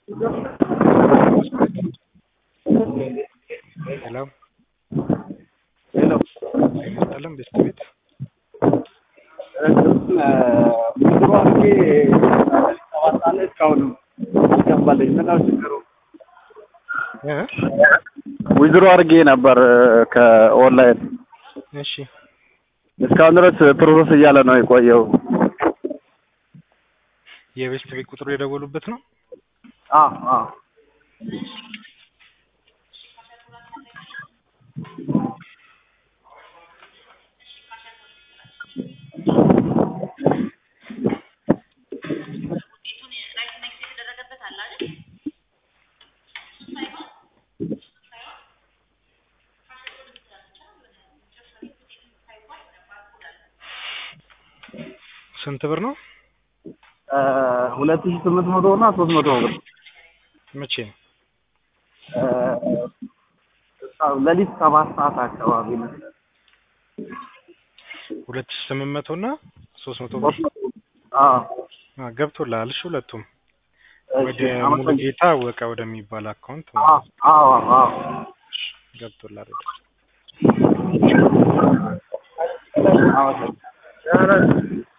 ሄሎ ሄሎ ይመስጠልን ቤስት ቤት ብዙ አድርጌ ሰባት ሰዓት ላይ እስካሁን አልገባልኝ። ምነው ችግሩ? እ ዊዝሮ አድርጌ ነበር ከኦንላይን እሺ እስካሁን ድረስ ፕሮሰስ እያለ ነው የቆየው። የቤስት ቤት ቁጥሩ የደወሉበት ነው። አ አ ስንት ብር ነው? ሁለት ሺህ ስምንት መቶ እና ሶስት መቶ ብር መቼ ነው? ሌሊት ሰባት ሰዓት አካባቢ ነው። ሁለት ሺህ ስምንት መቶ እና ሶስት መቶ ብር አ አ ገብቶልሃል። እሺ ሁለቱም ወደ እሺ አመሰግናለሁ። ሙሉጌታ ወቀ ወደሚባል አካውንት አ አዎ አዎ ገብቶልሃል። አመሰግናለሁ።